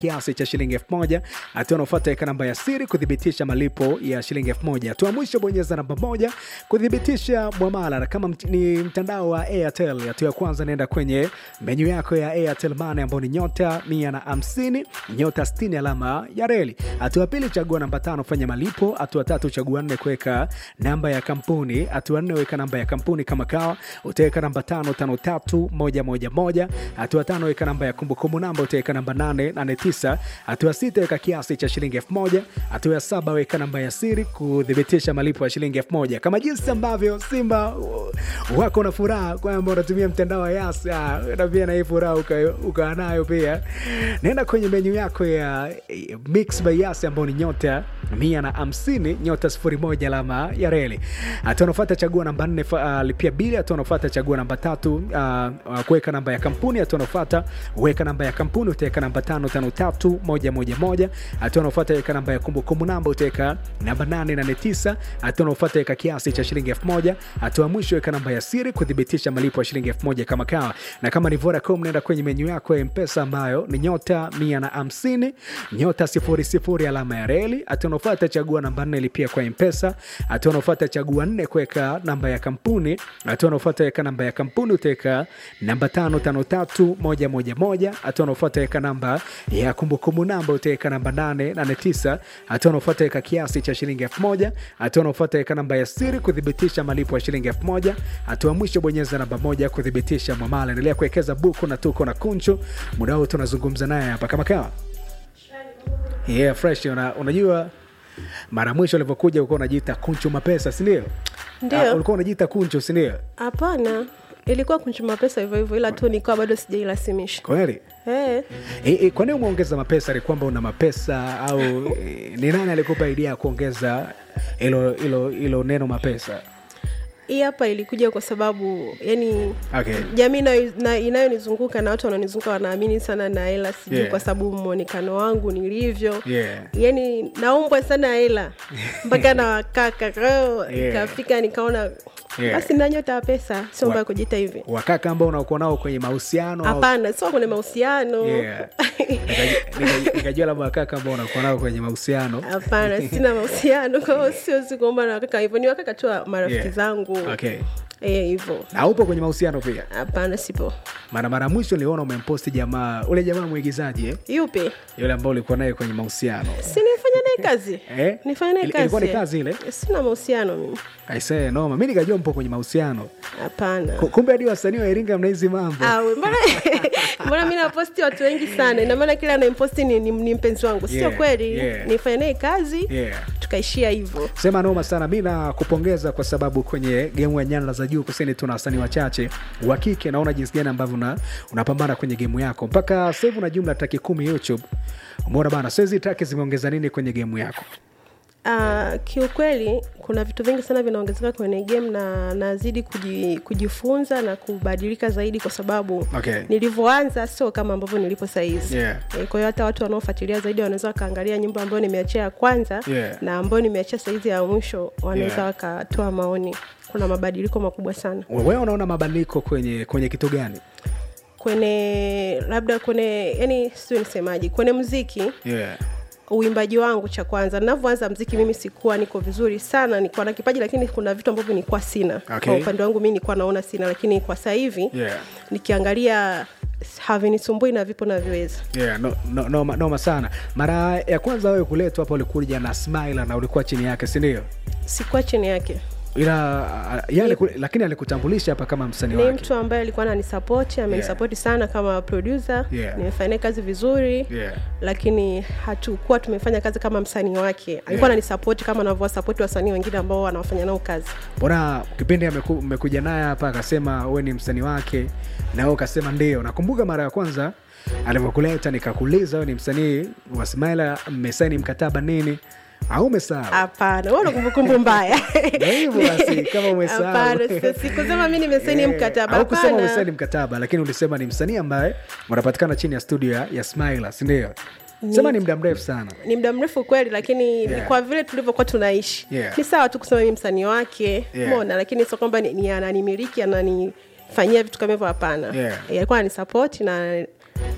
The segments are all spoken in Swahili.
kiasi cha shilingi elfu moja hatua unaofuata weka namba ya siri kuthibitisha malipo ya shilingi elfu moja hatua ya mwisho bonyeza namba moja kuthibitisha mwamala na kama mt- ni mtandao wa airtel hatua ya kwanza naenda kwenye menyu yako ya airtel mane ambao ni nyota mia na hamsini nyota 60 alama ya reli hatua ya pili chagua namba tano fanya malipo hatua tatu chagua nne kuweka namba ya kampuni hatua nne weka namba ya kampuni kama kawa utaweka namba tano tano tatu moja moja moja hatua tano weka namba ya kumbukumbu namba utaweka namba nane nane tisa hatua sita weka kiasi cha shilingi elfu moja hatua ya saba weka namba ya siri kuthibitisha malipo ya shilingi elfu moja kama jinsi ambavyo simba uh, wako na furaha kwamba unatumia mtandao wa yas ah, na pia na hii furaha uka- ukawa nayo pia naenda kwenye menyu yako ya eh, mix by yas ambao ni nyota mia na hamsini nyota sifuri moja alama ya reli hatua unafuata chagua namba nne fa- uh, lipia bili hatua unafuata chagua namba tatu uh, uh, kuweka namba ya kampuni hatua unafuata weka namba ya kampuni utaweka namba tano tano tatu moja moja moja hatua unafuata weka namba ya kumbukumbu namba utaweka namba nane nane tisa hatua unafuata weka kiasi cha shilingi elfu moja hatua ya mwisho weka namba ya siri kuthibitisha malipo ya shilingi elfu moja kama kawa na kama ni Vodacom naenda kwenye menyu yako ya mpesa ambayo ni nyota mia na hamsini nyota sifuri sifuri alama ya reli hatua unaofuata chagua namba nne lipia kwa mpesa hatua unaofuata chagua nne kuweka namba ya kampuni hatua unaofuata weka namba ya kampuni utaweka namba tano tano tatu moja moja moja hatua unaofuata weka namba ya kumbukumbu namba utaweka namba nane nane tisa hatua unaofuata weka kiasi cha shilingi elfu moja hatua unaofuata weka namba ya siri kuthibitisha malipo ya shilingi elfu moja hatua mwisho bonyeza namba moja kuthibitisha mwamala endelea kuwekeza buku na tuko na kunchu muda huu tunazungumza naye hapa kama kawa yeah, fresh una, unajua mara mwisho ulivyokuja ulikuwa unajiita kunchu mapesa sindio Ndio. ulikuwa unajiita kunchu sindio Hapana, ilikuwa kunchuma pesa hivyo hivyo, ila tu nilikuwa bado sijairasimisha. kweli Eh, E, e, kwa nini umeongeza mapesa? Ni kwamba una mapesa au e, ni nani alikupa idea ya kuongeza hilo hilo hilo neno mapesa? hii hapa ilikuja kwa sababu yani Okay. jamii inayo- na- inayonizunguka na watu wanaonizunguka wanaamini sana na hela, sijui Yeah. kwa sababu mwonekano wangu nilivyo Yeah. yani naumbwa sana hela mpaka na wakaka kwa hiyo Yeah. ikafika nikaona Yeah. basi na nyota ya pesa sio Wa- mbaya kujita hivi Wakaka ambao unakuwa nao kwenye mahusiano au- hapana sio kwenye mahusiano Yeah. Nikaji- nika- nikajua labda wakaka ambao unakuwa nao kwenye mahusiano. hapana sina mahusiano kwa hiyo siwezi kuomba na wakaka hivyo ni wakaka tu wa marafiki Yeah. zangu Okay. Eh, hivyo Na upo kwenye mahusiano pia? hapana sipo Mara mara mwisho niliona umemposti jamaa, ule jamaa mwigizaji eh? yupi Yule ambao ulikuwa naye kwenye mahusiano. si nifanya naye kazi Eh? nifanya naye Ili- kazi ilikuwa ni kazi ile? sina mahusiano mimi Aisee, noma. Mimi nikajua mpo kwenye mahusiano. hapana Ku- Kumbe hadi wasanii wa Iringa mna hizi mambo. Awe, mbona mbona mi naposti watu wengi sana ina maana kila anayemposti ni, ni, ni mpenzi wangu sio Yeah, kweli yeah. nifanya naye kazi Yeah. tukaishia hivyo sema noma sana mi nakupongeza kwa sababu kwenye gemu ya nyanda za juu kusini tuna wasanii wachache wa kike naona jinsi gani ambavyo una, unapambana kwenye gemu yako mpaka sasa hivi una jumla taki kumi youtube umeona bana so hizi taki zimeongeza nini kwenye gemu yako Uh, kiukweli kuna vitu vingi sana vinaongezeka kwenye game na nazidi kuji, kujifunza na kubadilika zaidi kwa sababu Okay. nilivyoanza sio kama ambavyo nilipo sahizi Yeah. e, kwa hiyo hata watu wanaofuatilia zaidi wanaweza wakaangalia nyimbo ambayo nimeachia ya kwanza Yeah. na ambayo nimeachia saizi ya mwisho wanaweza Yeah. wakatoa maoni kuna mabadiliko makubwa sana wewe unaona mabadiliko kwenye kwenye kitu gani kwenye labda kwenye yani sio nisemaji kwenye muziki yeah. uimbaji wangu cha kwanza navyoanza mziki mimi sikuwa niko vizuri sana nilikuwa na kipaji lakini kuna vitu ambavyo nilikuwa sina Okay. kwa upande wangu mi nilikuwa naona sina lakini kwa sasa hivi Yeah. nikiangalia havinisumbui na vipo navyoweza Yeah, no, no, noma, noma sana mara ya kwanza wewe kuletwa hapa ulikuja na smile na ulikuwa chini yake sindio sikuwa chini yake ila uh, yeye aliku- lakini alikutambulisha hapa kama msanii ni wake mtu ambaye alikuwa ananisapoti amenisapoti sana kama producer Yeah. nimefanya naye kazi vizuri Yeah. lakini hatukuwa tumefanya kazi kama msanii wake alikuwa Yeah. ananisapoti kama anavyowasapoti wasanii wengine ambao wanawafanya nao kazi mbona kipindi ameku- mmekuja naye hapa akasema we ni msanii wake na wewe ukasema ndio nakumbuka mara ya kwanza alivyokuleta nikakuuliza we ni msanii wa smaila mmesaini mkataba nini au umesahau hapana wewe una kumbukumbu mbaya Ndio hivyo basi, kama umesahau. Hapana, si- sikusema mi nimesaini Eh, mkataba au kusema hapana. umesaini mkataba lakini ulisema ni msanii ambaye unapatikana chini ya studio ya, ya smaila sindio sema ni muda mrefu sana ni muda mrefu kweli lakini Yeah. ni kwa vile tulivyokuwa tunaishi Yeah. ni sawa tu kusema mi msanii wake Yeah. mona lakini sio kwamba ni, ni ananimiliki ananifanyia vitu kama hivyo hapana Yeah. Eh, alikuwa ananisapoti na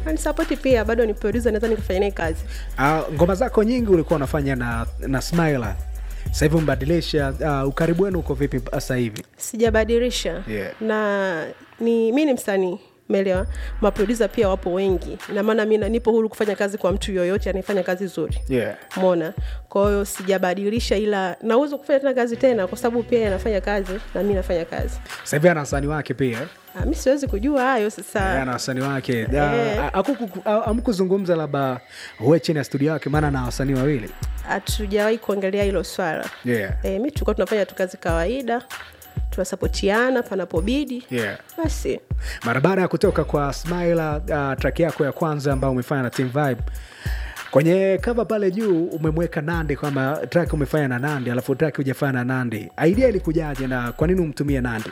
anisapoti pia bado ni producer naweza nikafanya naye kazi uh, ngoma zako nyingi ulikuwa unafanya na na smiler sasa hivi umebadilisha uh, ukaribu wenu uko vipi sasa hivi sijabadilisha Yeah. na ni mi ni msanii umeelewa maprodusa pia wapo wengi na maana mi na- nipo huru kufanya kazi kwa mtu yoyote anayefanya kazi nzuri yeah. mona kwa hiyo sijabadilisha ila nauza kufanya tena kazi tena kwa sababu pia anafanya kazi na mi nafanya kazi sasa hivi ana wasanii wake pia Ah, mi siwezi kujua hayo sasa ana wasanii wake Eh. amkuzungumza labda uwe chini ya studio yake maana na wasanii wawili hatujawahi kuongelea hilo swala yeah. e, mi tulikuwa tunafanya tu kazi kawaida tunasapotiana panapobidi yeah. basi mara baada ya kutoka kwa Smiler, uh, track yako ya kwanza ambayo umefanya na Team Vibe kwenye cover pale juu umemweka Nandi kwamba track umefanya na Nandi alafu track hujafanya na Nandi. Idea ilikujaje na kwa nini umtumie Nandi?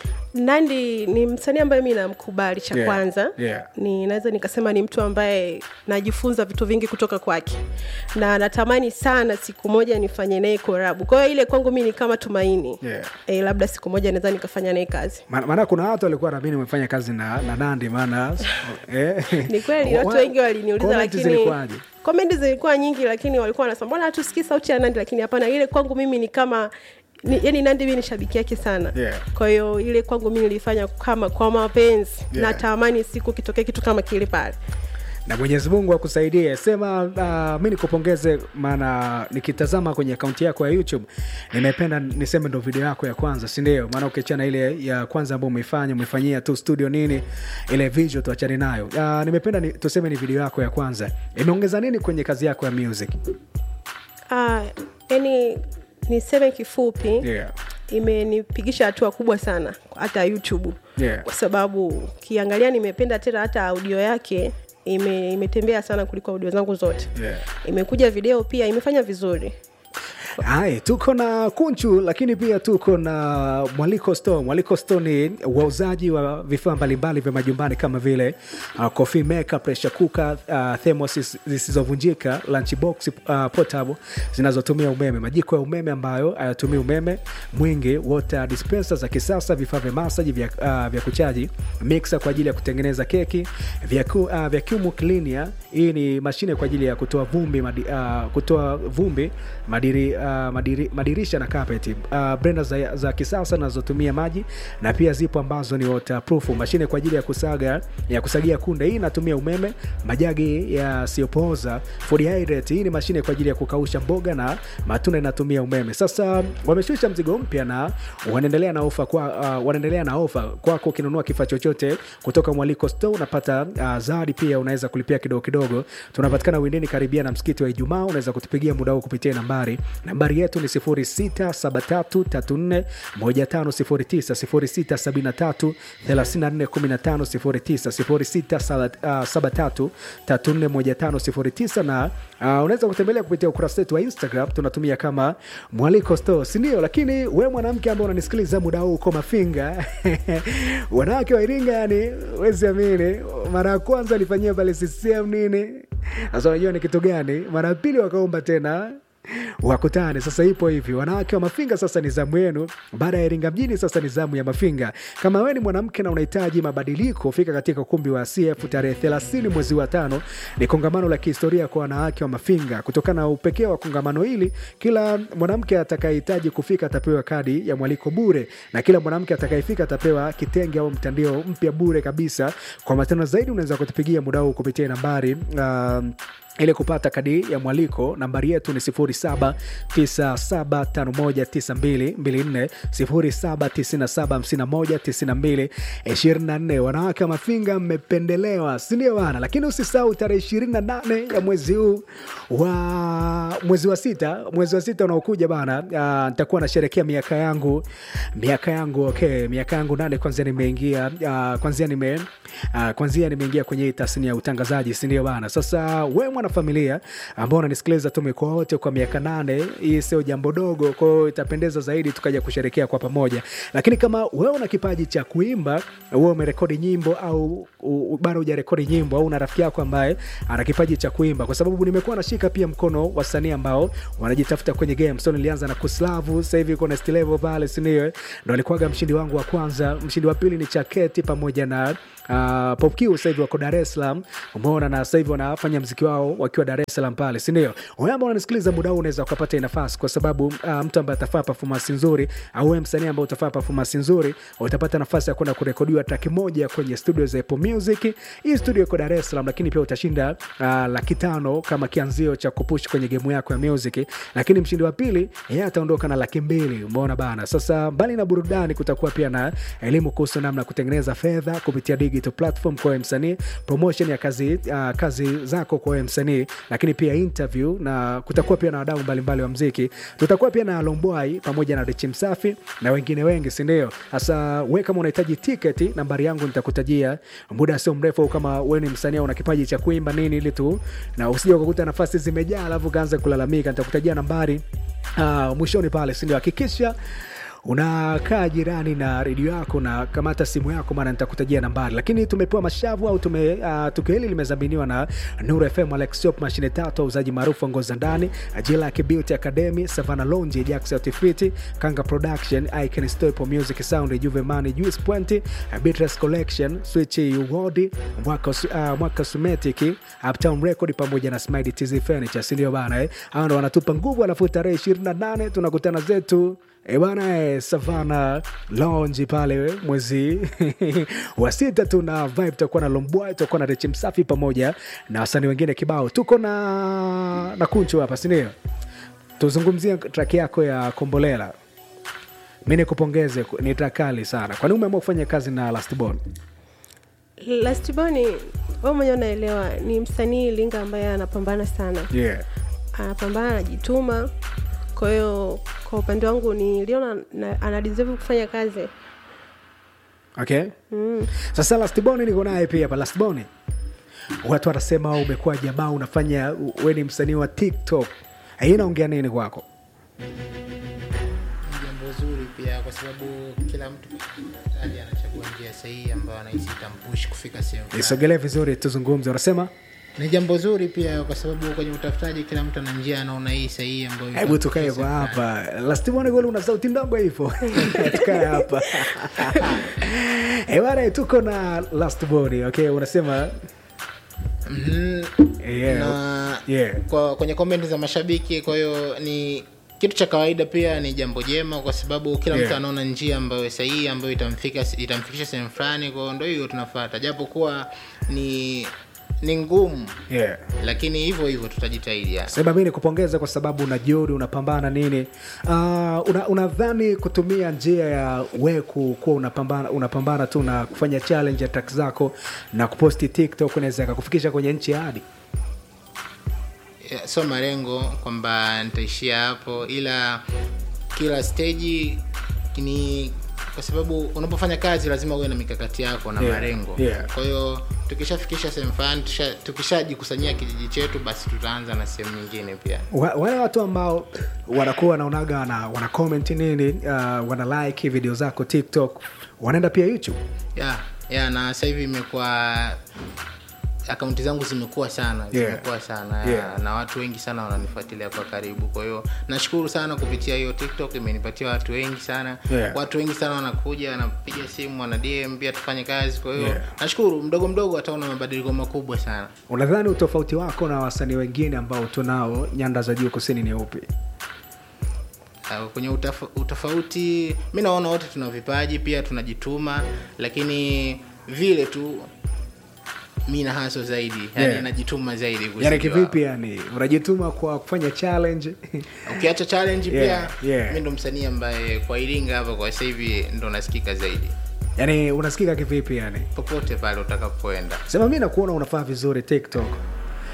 nandi ni msanii ambaye mi namkubali cha Yeah, kwanza yeah. ni naweza nikasema ni mtu ambaye najifunza vitu vingi kutoka kwake na natamani sana siku moja nifanye naye korabu kwa hiyo ile kwangu mi ni kama tumaini Yeah. e, labda siku moja naweza nikafanya naye kazi Maana maana kuna watu walikuwa naamini umefanya kazi na, na Nandi maana eh, ni kweli watu wa- wengi waliniuliza comment lakini zilikuwaje? komenti zilikuwa nyingi lakini walikuwa wanasema mbona hatusikii sauti ya nandi lakini hapana ile kwangu mimi ni kama ni, yani nandi mi ni shabiki yake sana Yeah. kwa hiyo ile kwangu mi nilifanya kama kwa mapenzi Yeah. natamani siku kitokea kitu kama kile pale na Mwenyezi Mungu akusaidie. Sema uh, mi nikupongeze, maana nikitazama kwenye akaunti yako ya YouTube nimependa niseme ndo video yako ya kwanza, si ndio? Maana ukiachana ile ya kwanza ambayo umeifanya umefanyia tu studio nini, ile visual tuachane nayo. Uh, nimependa ni, tuseme ni video yako ya kwanza, imeongeza nini kwenye kazi yako ya music? Ah, yani niseme kifupi Yeah. imenipigisha hatua kubwa sana hata youtube Yeah. kwa sababu ukiangalia nimependa tena hata audio yake ime, imetembea sana kuliko audio zangu zote Yeah. imekuja video pia imefanya vizuri Hai, tuko na Kunchu lakini pia tuko na Mwaliko Store. Mwaliko Store ni wauzaji wa vifaa mbalimbali vya majumbani kama vile uh, coffee maker, pressure cooker, uh, thermos zisizovunjika, lunch box uh, portable zinazotumia umeme, majiko ya umeme ambayo hayatumii umeme mwingi, water dispenser za kisasa, vifaa vya masaji vya, uh, vya kuchaji, mixer kwa ajili ya kutengeneza keki, vyaku, uh, vacuum cleaner. Hii ni mashine kwa ajili ya kutoa vumbi madi, uh, kutoa vumbi madiri, uh, madiri, madirisha na carpet uh, blender za, za kisasa zinazotumia maji na pia zipo ambazo ni waterproof mashine kwa ajili ya kusaga ya kusagia kunde hii inatumia umeme majagi yasiyopooza food hydrate hii ni mashine kwa ajili ya kukausha mboga na matunda inatumia umeme sasa wameshusha mzigo mpya na wanaendelea na ofa kwa uh, wanaendelea na ofa kwako ukinunua kifaa chochote kutoka mwaliko store unapata uh, zawadi pia unaweza kulipia kidogo kidogo tunapatikana windini karibia na msikiti wa ijumaa unaweza kutupigia muda huu kupitia nambari nambari yetu ni 0673341509 0673341509 na uh, unaweza kutembelea kupitia ukurasa wetu wa instagram tunatumia kama mwaliko store sindio lakini we mwanamke ambao unanisikiliza muda huu uko mafinga wanawake wa iringa yani wezi amini mara ya kwanza alifanyia pale ccm nini sasa unajua ni kitu gani mara ya pili wakaomba tena wakutane sasa ipo hivi wanawake wa mafinga sasa ni zamu yenu baada ya iringa mjini sasa ni zamu ya mafinga kama wewe ni mwanamke na unahitaji mabadiliko fika katika ukumbi wa cf tarehe 30 mwezi wa tano ni kongamano la kihistoria kwa wanawake wa mafinga kutokana na upekee wa kongamano hili kila mwanamke atakayehitaji kufika atapewa kadi ya mwaliko bure na kila mwanamke atakayefika atapewa kitenge au mtandio mpya bure kabisa kwa matano zaidi unaweza kutupigia muda huu kupitia nambari uh, ili kupata kadi ya mwaliko nambari yetu ni 0797519224 0797519224 wanawake wa mafinga mmependelewa sindio bana lakini usisahau tarehe 28 ya mwezi huu wa mwezi wa sita mwezi wa sita unaokuja bana uh, nitakuwa nasherekea miaka yangu miaka yangu okay miaka yangu nane kwanzia nimeingia uh, kwanzia nime uh, kwanzia nimeingia kwenye hii tasnia ya utangazaji sindio bana sasa we mwana na familia ambao unanisikiliza tumekuwa wote kwa miaka nane hii sio jambo dogo kwao itapendeza zaidi tukaja kusherekea kwa pamoja lakini kama wewe una kipaji cha kuimba wewe umerekodi nyimbo au u- u- bado hujarekodi nyimbo au una rafiki yako ambaye ana kipaji cha kuimba kwa sababu nimekuwa nashika pia mkono wasanii ambao wanajitafuta kwenye game so nilianza na kuslavu sasa hivi kuna stilevo pale sindio ndo alikuwaga mshindi wangu wa kwanza mshindi wa pili ni chaketi pamoja na uh, Pop Q sasa hivi wako Dar es Salaam, umeona, na sasa hivi wanafanya mziki wao wakiwa Dar es Salaam pale, si ndio? Wewe ambao unanisikiliza muda huu unaweza ukapata hii nafasi, kwa sababu uh, mtu ambaye atafanya performance nzuri au wewe msanii ambaye utafanya performance nzuri, utapata nafasi ya kwenda kurekodiwa track moja kwenye studio za Apple Music. Hii studio iko Dar es Salaam, lakini pia utashinda uh, laki tano kama kianzio cha kupush kwenye game yako ya music, lakini mshindi wa pili yeye ataondoka na laki mbili. Umeona bana. Sasa mbali na burudani, kutakuwa pia na elimu kuhusu namna ya kutengeneza fedha kupitia digital platform kwa wewe msanii, promotion ya kazi, uh, kazi zako kwa wewe msanii, lakini pia interview na kutakuwa pia na wadau mbalimbali wa mziki. Tutakuwa pia na Lombwai pamoja na Richi Msafi na wengine wengi, si ndio? Sasa we kama unahitaji tiketi, nambari yangu nitakutajia muda sio mrefu, au kama wewe ni msanii au una kipaji cha kuimba nini, ili tu na usije ukakuta nafasi zimejaa alafu kaanza kulalamika. Nitakutajia nambari uh, mwishoni pale, si ndio? Hakikisha unakaa jirani na redio yako na kamata simu yako, maana nitakutajia nambari. Lakini tumepewa mashavu au tume, uh, tukio hili limezaminiwa na Nuru FM, Alex Shop, mashine tatu, wauzaji maarufu wa nguo za ndani, Jilak Beauty Academy, Savannah Lounge, Jax Outfit, Kanga Production, Icon Store, Apple Music Sound, Juve Money, Juice Point, Beatrice Collection, Switch Award, Mwaka uh, Mwaka Sumetic, Uptown Record pamoja na Smile TZ Furniture, si ndio bana eh? Hao ndo wanatupa nguvu, alafu tarehe 28 tunakutana zetu E bana e, Savana Lounge pale mwezi wa sita tuna vibe, tutakuwa na Lombwa, tutakuwa na Rechi Msafi pamoja na wasanii wengine kibao. Tuko na na Kunchu hapa, si ndio? Tuzungumzie track yako ya Kombolela. Mi nikupongeze, ni track kali sana. Kwani umeamua kufanya kazi na Lastborn? Lastborn wewe mwenyewe unaelewa, ni msanii Linga ambaye anapambana sana, Yeah. anapambana, anajituma. Kwa hiyo kwa upande wangu niliona na- ana deserve kufanya kazi. Okay. Sasa Lastborn niko naye pia hapa. Lastborn, watu wanasema wewe umekuwa jamaa, unafanya wewe ni msanii wa TikTok. Hii inaongea nini kwako? ni jambo zuri pia kwa sababu kila mtu aje anachagua njia sahihi ambayo anahisi itampush kufika sehemu fulani. Isogelee vizuri, tuzungumze. Unasema ni jambo zuri pia kwa sababu kwenye utafutaji kila mtu ana njia anaona hii sahihi ambayo hebu itamfikisha tukae kwa sehemu fulani. hapa. Lastborn goli, una sauti ndogo hivyo, tukae hapa Eh bana, tuko na Lastborn. Okay, unasema Mhm. yeah, na yeah. kwa kwenye comment za mashabiki kwa hiyo ni kitu cha kawaida pia ni jambo jema kwa sababu kila Yeah. mtu anaona njia ambayo sahihi ambayo itamfika itamfikisha sehemu fulani kwa hiyo ndio hiyo tunafata japo kuwa ni ni ngumu yeah. lakini hivyo hivyo tutajitahidi ya. sema mi nikupongeza kwa sababu una juhudi unapambana nini uh, una, unadhani kutumia njia ya we ku- kuwa unapambana, unapambana tu na kufanya challenge ya track zako na kuposti tiktok unaweza kakufikisha kwenye nchi ya hadi Ya, sio malengo kwamba nitaishia hapo ila kila stage ni kwa sababu unapofanya kazi lazima uwe na mikakati yako na Yeah, malengo yeah. kwa hiyo tukishafikisha sehemu fulani tusha- tukishajikusanyia kijiji chetu basi tutaanza na sehemu nyingine pia Wa- wale watu ambao wanakuwa wanaonaga wana, wana comment nini uh, wana like video zako tiktok wanaenda pia youtube ya ya na sasa hivi imekuwa akaunti zangu zimekuwa sana Yeah. zimekuwa sana ya, Yeah. na watu wengi sana wananifuatilia kwa karibu kwa hiyo nashukuru sana kupitia hiyo tiktok imenipatia watu wengi sana Yeah. watu wengi sana wanakuja wanapiga simu wana dm pia tufanye kazi kwa hiyo Yeah. nashukuru mdogo mdogo ataona mabadiliko makubwa sana unadhani utofauti wako na wasanii wengine ambao tunao nyanda za juu kusini ni upi Uh, kwenye utaf utofauti mi naona wote tuna vipaji pia tunajituma lakini vile tu mi na haso zaidi yani Yeah. najituma zaidi kuzidi yani wao. kivipi yani unajituma kwa kufanya challenge ukiacha challenge Yeah, pia yeah. mi ndo msanii ambaye kwa iringa hapa kwa sasa hivi ndo nasikika zaidi yani unasikika kivipi yani popote pale utakapoenda sema mi nakuona unafaa vizuri tiktok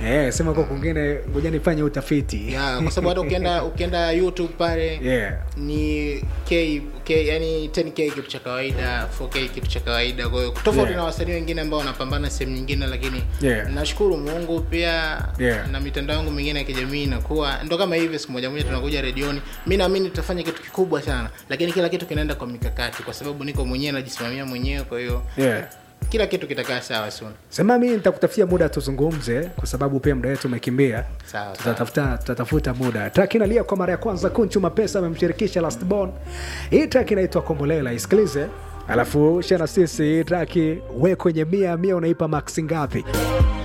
eh, sema kwa kwingine ngoja nifanye utafiti yeah, kwa sababu hata ukienda ukienda youtube pale yeah. ni k, k yani 10k kitu cha kawaida 4k kitu cha kawaida kwa hiyo tofauti Yeah. na wasanii wengine ambao wanapambana sehemu nyingine lakini Yeah. nashukuru mungu pia Yeah. na mitandao yangu mingine ya kijamii inakuwa ndo kama hivyo siku moja moja tunakuja redioni mi naamini tutafanya kitu kikubwa sana lakini kila kitu kinaenda kwa mikakati kwa sababu niko mwenyewe najisimamia mwenyewe kwa hiyo Yeah. kila kitu kitakaa sawa soon sema mi nitakutafutia muda tuzungumze kwa sababu pia muda wetu umekimbia Sawa, tutatafuta tutatafuta muda track inalia kwa mara ya kwanza kunchu mapesa amemshirikisha lastborn hii track inaitwa kombolela isikilize alafu shana sisi hii track we kwenye mia mia unaipa maksi ngapi